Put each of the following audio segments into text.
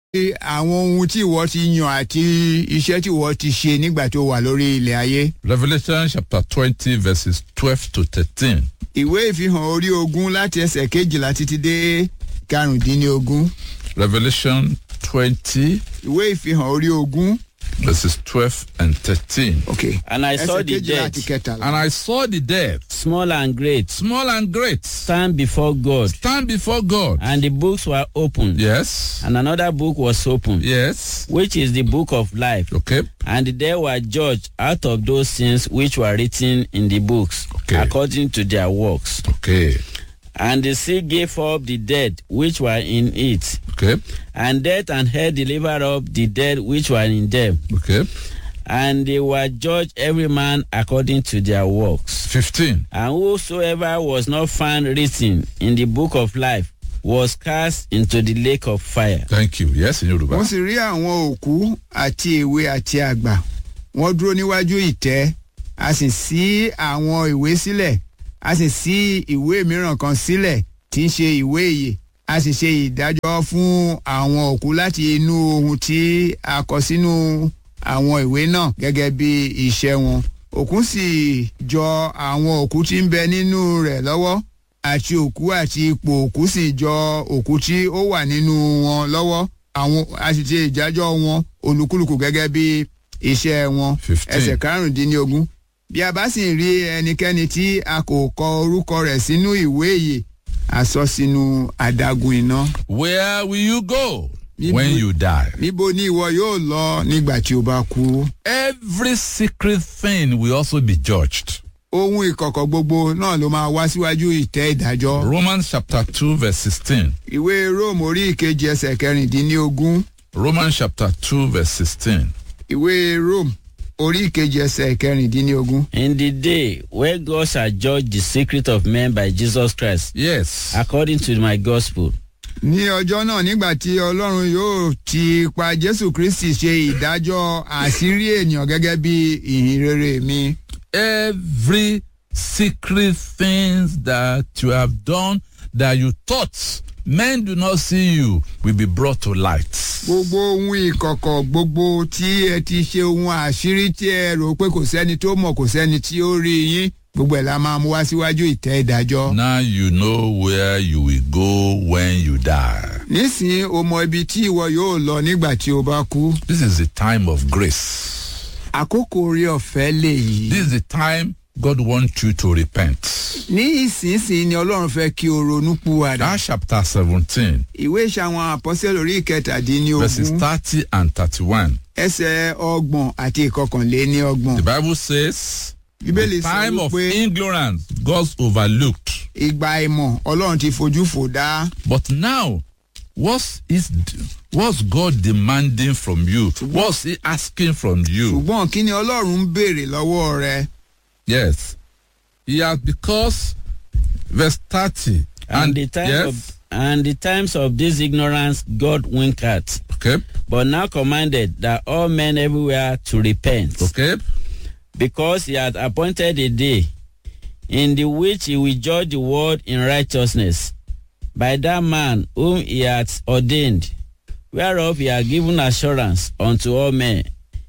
àwọn ohun tí ìwọ ti yàn àti iṣẹ́ tí ìwọ ti ṣe nígbà tó wà lórí ilẹ̀ ayé. Revelation chapter 20, verses 12 to 13. ìwé ìfihàn orí ogún láti ẹsẹ̀ kejìlá títí dé karùndínlógún. Revelation 20, ìwé ìfihàn orí ogún. verses 12 and 13. ok And I saw ẹsẹ̀ the kejìlá dead, àti kẹtàlá. And I saw the dead, small and great, small and great, stand before God, stand before God. and the books were opened. Yes. And another book was opened, Yes. which is the book of life. Okay. And the dead were judged out of those things which were written in the books, Okay. according to their works. Okay. And the sea gave up the dead which were in it, Okay. and death and hell delivered up the dead which were in them. Okay. And they were judged every man according to their works. 15. And whosoever was not found written in the book of life was cast into the lake of fire. Thank you. Yes, in Yoruba. wọ́n sì rí àwọn òkú àti èwe àti àgbà wọ́n dúró níwájú ìtẹ́ a sì ṣí àwọn ìwé sílẹ̀ a sì ṣí ìwé mìíràn kan sílẹ̀ tí ń ṣe ìwé ìyè a sì ṣe ìdájọ́ fún àwọn òkú láti inú ohun tí a kọ sínú àwọn ìwé náà gẹ́gẹ́ bí iṣẹ́ wọn òkú sì jọ àwọn òkú tí ń bẹ nínú rẹ̀ lọ́wọ́ àti òkú àti ipò òkú sì jọ òkú tí ó wà nínú wọn lọ́wọ́ àwọn àṣìṣe ìjájọ́ wọn olúkúlùkù gẹ́gẹ́ bí iṣẹ́ wọn Fifteen. ẹsẹ̀ karùndínlógún bí a bá sì rí ẹnikẹ́ni tí a kò kọ orúkọ rẹ̀ sínú ìwé ìyè a sọ sínú adágún iná. Where will you go Níbo- when you die? níbo ni ìwọ yóò lọ nígbà tí o bá kú. Every secret thing will also be judged. ohun ìkọ̀kọ̀ gbogbo náà ló máa wá síwájú ìtẹ́ ìdájọ́. Romans chapter 2, verse 16. ìwé róòmù orí ìkejì ẹsẹ̀ kẹrìndínlógún Romans chapter 2, verse 16. ìwé róòmù orí ìkejì ẹsẹ̀ kẹrìndínlógún. In the day where God shall judge the secret of men by Jesus Christ, Yes. according to my gospel, ní ọjọ́ náà nígbà tí ọlọ́run yóò ti pa jésù kristi ṣe ìdájọ́ àṣírí ènìyàn gẹ́gẹ́ bí ìhìn rere mi. Every secret things that you have done that you thought men do not see you will be brought to light. gbogbo ohun ìkọ̀kọ̀ gbogbo tí ẹ ti ṣe ohun àṣírí tí ẹ rò pé kò sẹ́ni tó mọ̀ kò sẹ́ni tí ó rí yín gbogbo ẹ̀ la máa mú wá síwájú ìtẹ́ ìdájọ́. Now you know where you will go when you die. nísìnyí o mọ ibi tí ìwọ yóò lọ nígbà tí o bá kú. This is the time of grace. àkókò orí ọ̀fẹ́ lè yí. This is the time God wants you to repent. ní ìsinsìnyí ni ọlọ́run fẹ́ kí o ronú púwàdà. That chapter 17, ìwé ìṣàwọn àpọ́sẹ̀ lórí ìkẹtàdínlógún. verses 30 and 31. ẹsẹ̀ ọgbọ̀n àti ìkọkànléní ọgbọ̀n. The Bible says, Bíbélì the sọ time of wípé ignorance God's overlooked. ìgbà ìmọ̀ ọlọ́run ti fojú fò dá. But now, what's is what's God demanding from you? What's He asking from you? ṣùgbọ́n kí ni ọlọ́run ń béèrè lọ́wọ́ rẹ. Yes, He has because verse thirty and, the time yes, of and the times of this ignorance God winked at, okay, but now commanded that all men everywhere to repent, okay, because he had appointed a day in the which he will judge the world in righteousness by that man whom he hath ordained, whereof he had given assurance unto all men,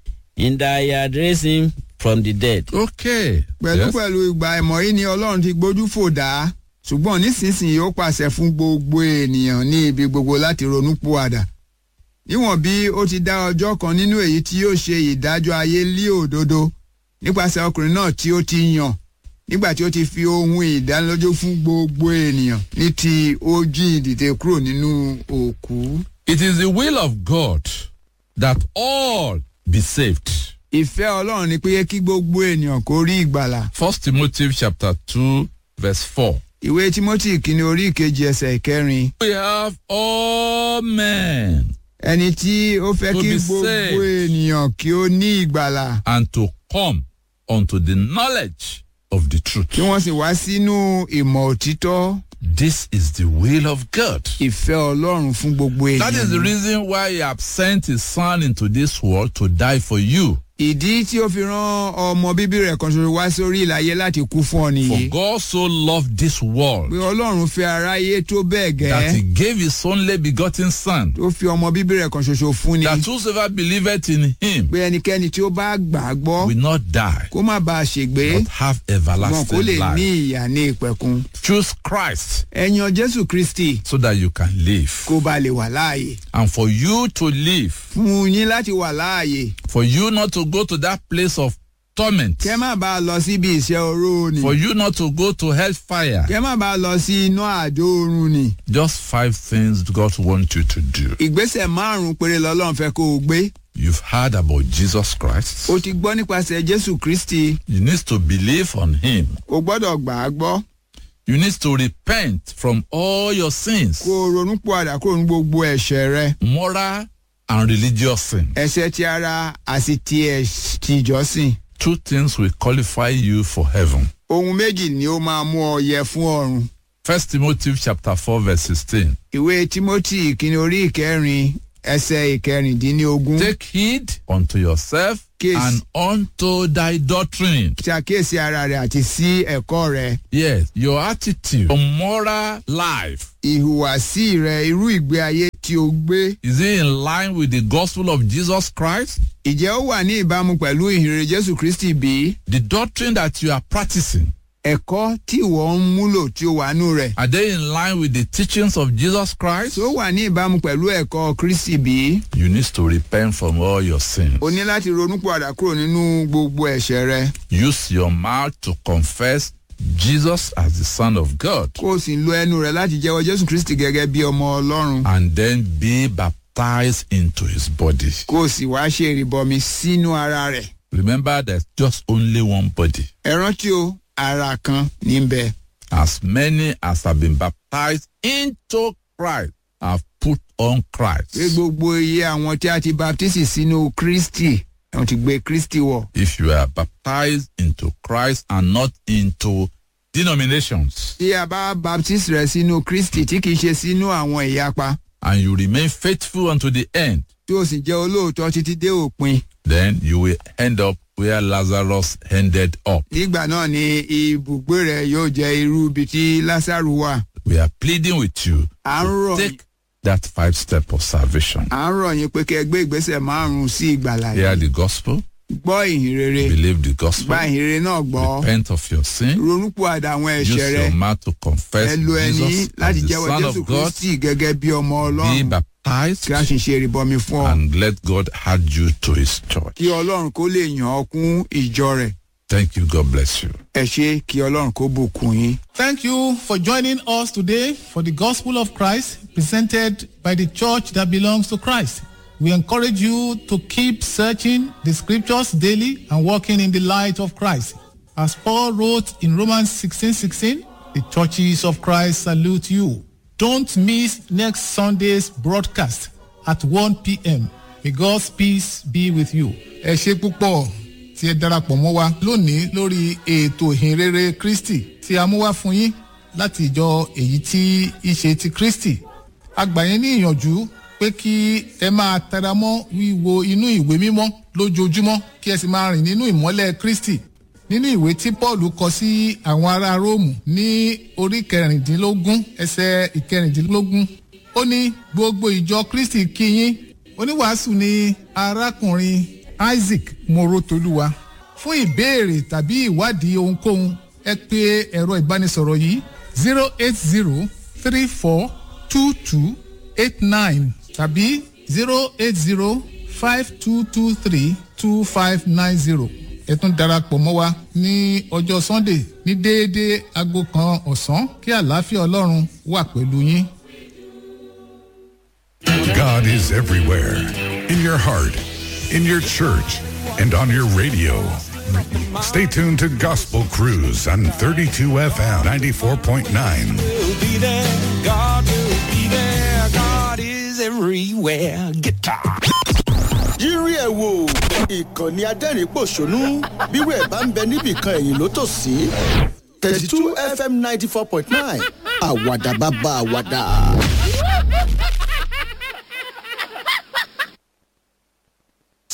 in that he had raised him from the dead. okay. pẹ̀lú Yes. pẹ̀lú ìgbà ìmọ̀ yìí ni ọlọ́run ti gbójú fò dá. ṣùgbọ́n nísinsìnyí ó pàṣẹ fún gbogbo ènìyàn ní ibi gbogbo láti ronú púwàdà. níwọ̀n bí ó ti dá ọjọ́ kan nínú èyí tí yóò ṣe ìdájọ́ ayé lí òdodo nípasẹ̀ ọkùnrin náà tí ó ti yàn nígbà tí ó ti fi ohun ìdánilójú fún gbogbo ènìyàn ní ti ó jí ìdìde kúrò nínú òkú. It is the will of God that all be saved. ìfẹ́ ọlọ́run ni pé kí gbogbo ènìyàn kó rí ìgbàlà. First Timothy chapter two verse four. ìwé timothy kìíní orí ìkejì ẹsẹ̀ ìkẹrin We have all men ẹni tí ó fẹ́ To kí be gbogbo saved. ènìyàn kí ó ní ìgbàlà and to come unto the knowledge of the truth. kí wọ́n sì wá sínú ìmọ̀ òtítọ́ This is the will of God. ìfẹ́ ọlọ́run fún gbogbo That is the ènìyàn. reason why He has sent His Son into this world to die for you. ìdí tí ó fi rán ọmọ bíbí rẹ̀ kan ṣoṣo wá sórí ìlàyé láti kú fún ọ For nìyí. God so loved this world pé ọlọ́run fẹ́ aráyé tó bẹ́ẹ̀ that he gẹ́ gave his only begotten Son, tó fi ọmọ bíbí rẹ̀ kan ṣoṣo fún ni. that whosoever believeth in him pé ẹnikẹ́ni tí ó bá gbà á gbọ́ will not die, kó má bàa ṣègbé but have wọn kó everlasting lè ní life. ìyà ní ìpẹ̀kun. Choose Christ ẹ̀yàn jésù kristi so that you can live. kó ba lè wà láàyè. And for you to live, fún yín láti wà láàyè. for you not to go to that place of torment, kẹ́ má bàa lọ síbi ìṣẹ́ oró ni. for you not to go to hellfire. kẹ́ má bàa lọ sí iná àdó oorun ni. Just five things God wants you to do. ìgbésẹ̀ márùn-ún péré lọ́lọ́run fẹ́ kó o gbé. You've heard about Jesus Christ. o ti gbọ́ nípasẹ̀ jésù kristi You need to believe on him. o gbọ́dọ̀ gbà á gbọ́. You need to repent from all your sins, kó o ronú pọ̀àdà kúrò ní gbogbo ẹ̀ṣẹ̀ rẹ. moral and religious sin. ẹ̀ṣẹ̀ ti ara àti ti ẹ̀ ti ìjọsìn. Two things will qualify you for heaven. ohun méjì ni ó máa mú ọ yẹ fún ọ̀run. First Timothy chapter 4 verse 16. ìwé timothy ìkíni orí ìkẹrin ẹsẹ̀ ìkẹrìndínlógún. Take heed unto yourself Case. and unto thy doctrine. ṣàkíyèsí ara rẹ àti sí ẹ̀kọ́ rẹ. Yes, your attitude, your moral life. ìhùwàsí rẹ irú ìgbé ayé tí o gbé. Is it in line with the gospel of Jesus Christ? ìjẹ́ ó wà ní ìbámu pẹ̀lú ìhìnrere jésù kristi bí? The doctrine that you are practicing, ẹ̀kọ́ tí ìwọ ń múlò tí ó wà nù rẹ̀. are they in line with the teachings of Jesus Christ? tó wà ní ìbámu pẹ̀lú ẹ̀kọ́ kristi bí? You need to repent from all your sins. o ní láti ronú padà kúrò nínú gbogbo ẹ̀ṣẹ̀ rẹ. Use your mouth to confess Jesus as the Son of God kó o sì lo ẹnu rẹ láti jẹ́wọ́ jésù kristi gẹ́gẹ́ bí ọmọ ọlọ́run. and then be baptized into his body. kó o sì wá ṣe ìrìbọmi sínú ara rẹ̀. Remember, there's just only one body. ẹ rántí o ara kan ní bẹ. As many as have been baptized into Christ have put on pé Christ. gbogbo iye àwọn tí a ti baptisi sínú kristi wọ́n ti gbé kristi wọ̀. If you are baptized into Christ and not into denominations, tí a bá baptisi rẹ sínú kristi tí kìí ṣe sínú àwọn ìyapa and you remain faithful unto the end, tí o sì jẹ́ olóòótọ́ títí dé òpin. then you will end up where Lazarus ended up. nígbà náà ni ibùgbé rẹ yóò jẹ́ irú ibi tí lásàrù wà. We are pleading with you à ń to rọ̀ take that five step of salvation. à ń rọ̀ yín pé kẹ́ ẹ gbé ìgbésẹ̀ márùn-ún sí ìgbàlà Hear yìí. the gospel, gbọ́ ìhìn rere believe the gospel, gba ìhìn rere náà gbọ́ repent of your sin, ronúpìwàdà àwọn use ẹ̀ṣẹ̀ rẹ your mouth to confess ẹ lo ẹni Jesus láti as the jẹ́wọ́ Son jésù of God, kristi gẹ́gẹ́ bí ọmọ be ọlọ́run baptized, kí a sì ṣe ìrìbọmi fún ọ and let God add you to his church. kí ọlọ́run kó lè yàn ọ́ kún ìjọ rẹ̀ Thank you. God bless you. ẹ ṣe kí ọlọ́run kó bùkún yín. Thank you for joining us today for the Gospel of Christ presented by the church that belongs to Christ. We encourage you to keep searching the scriptures daily and walking in the light of Christ. As Paul wrote in Romans 16:16, the churches of Christ salute you. Don't miss next Sunday's broadcast at 1 p.m. May God's peace be with you. Ẹ ṣe púpọ̀ tí ẹ darapọ̀ mọ́ wa lónìí lórí ètò ìhìnrere Kristi tí a mú wá fún yín láti ìjọ èyí tí í ṣe ti Kristi. A gbà yín ní ìyànjú pé kí ẹ máa tẹra mọ́ wíwo inú ìwé mímọ́ lójoojúmọ́ kí ẹ sì máa rìn nínú ìmọ́lẹ̀ Kristi. Nínú ìwé tí Paul kọ sí àwọn ará Róòmù ní orí kẹrìndínlógún ẹsẹ̀ ìkẹrìndínlógún ó ní gbogbo ìjọ Kristi kí yín oníwàásù ni arákùnrin Isaac Morotoluwa fún ìbéèrè tàbí ìwádìí ohunkóhun ẹ pè ẹ̀rọ ìbánisọ̀rọ̀ yìí zero eight zero three four two two eight nine tàbí zero eight zero five two two three two five nine zero ẹ tún darapọ̀ mọ́ wa ní ọjọ́ Sunday ní déédéé aago kan ọ̀sán kí àlàáfíà Ọlọ́run wà pẹ̀lú yín. God is everywhere in your heart, in your church, and on your radio. Stay tuned to Gospel Cruise on 32 FM 94.9. will be there. God will be there. God is everywhere. Guitar. yírí ẹ̀ wò ìkànnì adẹ́rìn-pọ̀ṣónú bírò ẹ̀ bá ń bẹ níbìkan ẹ̀yìn ló tò sí thirty two fm ninety four point nine àwàdà bàbá àwàdà.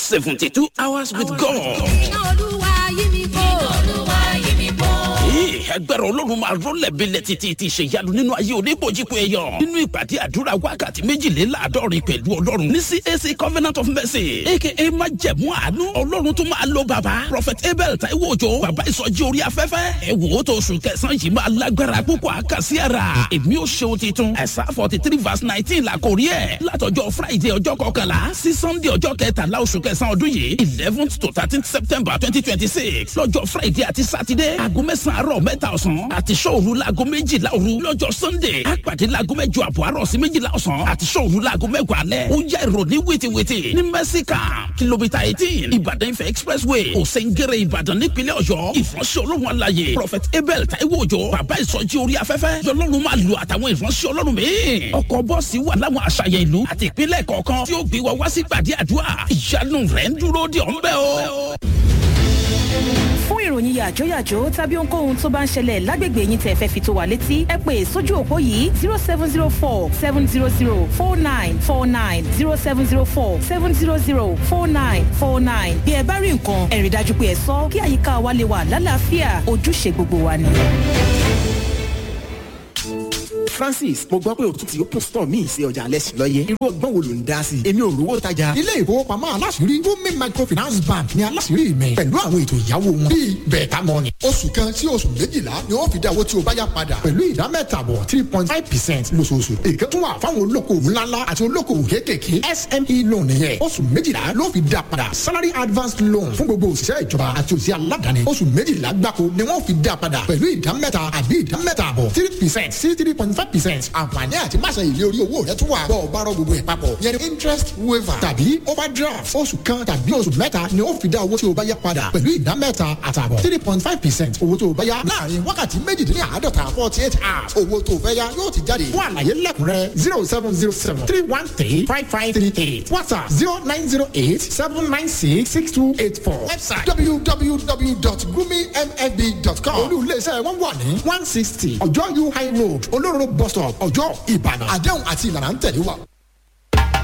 seventy two hours with God. iná olúwa yí mi kó. iná olúwa yí mi kó. Ee, agbára ọlọ́run máa rọ́lẹ̀ bílẹ̀ títí ti ṣe ìyanu nínú ayé oníbòjìpọ̀ ẹ̀yọ̀ nínú ìpàdé àdúrà wákàtí méjìléláàádọ́rin pẹ̀lú ọlọ́run ní cac covenant of mercy aka májẹ̀mú àánú ọlọ́run tó máa lo bàbá prophet abel taiwo ojo bàbá ìsọjí orí afẹ́fẹ́ ẹ wò ó tó oṣù kẹsàn-án yìí máa lágbára púpọ̀ àkàsí ara èmi ò ṣeun titun ẹ̀sà forty three verse nineteen la kò rí ẹ̀ látọjọ́ friday ọjọ́ kọkànlá sí sunday ọjọ́ kẹtàlá oṣù kẹsàn-án ọdún yìí eleventh to thirteenth september twenty twenty six lọ́jọ́ friday àti saturday aago mẹ́sàn-án àárọ̀ mẹ́ta ọ̀sán àti sọ́ọ̀rù laago méjìlá òru lọ́jọ́ sunday àpàdé laago mẹ́jọ àbọ̀ àárọ̀ sí méjìlá ọ̀sán àti sọ́ọ̀rù laago mẹ́wàá alẹ́ ó yá ìròní wìtìwìtì ní mẹ́síkà kìlómítà eighteen ìbàdàn ifẹ̀ expressway òsèǹgẹ̀rẹ̀ ìbàdàn nípínlẹ̀ ọ̀yọ́ ìfọ̀nsẹ̀ olóhùn alayè prophet abel taiwo òjò bàbá ìsọjí orí afẹ́fẹ́ lọ́lọ́run máa lu àtàwọn ìfọ̀nsẹ̀ ọlọ́run míì ọkọ̀ bọ́ọ̀sì wà láwọn àṣàyàn ìlú àti ìpínlẹ̀ kọ̀ọ̀kan tí ó gbé wa wá sí gbàdí àdúrà ìyanu rẹ̀ ń dúró de ọ̀nbẹ́ o. fún ìròyìn yàjóyàjó tàbí ohunkóhun tó bá ń ṣẹlẹ̀ lágbègbè yín tẹ́ fẹ́ fi tó wa létí ẹ pè sójú òpó yìí zero seven zero four seven zero zero four nine four nine zero seven zero four seven zero zero four nine four nine bí ẹ bá rí nǹkan ẹ rí dájú pé ẹ sọ kí àyíká wa lè wà lálàáfíà ojúṣe gbogbo wa ni. francis mo gbọ́ pé o tún ti open store míì sí ọjà alẹ́ lọ́yẹ irú ọgbọ́n wo ló ń dá sí i èmi ò rówó tajà. ilé ìfowópamọ́ aláṣìírí Wumi microfinance bank ni aláṣìírí mi pẹ̀lú àwọn ètò ìyàwó wọn bíi bẹ̀ẹ̀ta mọ́ni. oṣù kan sí oṣù méjìlá ni ó fi dá owó tí o bá yá padà pẹ̀lú ìdá mẹ́tàbọ̀ three point five percent lóṣooṣù. èké tún wà fáwọn olókoòwò ńláńlá àti olókoòwò kéékèèké SME loan yẹn oṣù méjìlá ló fi dá padà salary advance loan fún gbogbo òṣìṣẹ́ ìjọba àti òṣìṣẹ́ aládàáni oṣù méjìlá gbáko ni wọ́n fi dá padà pẹ̀lú ìdá mẹ́ta àbí ìdá mẹ́tàbọ̀ three percent sí three point five percent àǹfààní àti máṣe ìlé orí owó rẹ tún wà bọ́ ọ bá rọ gbogbo ẹ̀ papọ̀ yẹn ni interest waiver tàbí overdraft oṣù kan tàbí oṣù mẹ́ta ni ó fi dá owó tí o bá yá padà pẹ̀lú ìdá mẹ́ta àtàbọ̀ three point five percent owó tó o bá yá láàrin wákàtí méjìdínláàádọ́ta forty eight hours owó tó o fẹ́ yá yóò ti jáde fún àlàyé lẹ́kùnrẹ́ zero seven zero seven three one three five five three eight whatsapp zero nine zero eight seven nine six six two eight four website www.gumimfb.com olú iléeṣẹ́ wọn wà ní one sixty ọjọ́ u high road olóró bus stop ọjọ́ ìbàdàn àdéhùn àti ìlànà ń tẹ̀lé wa.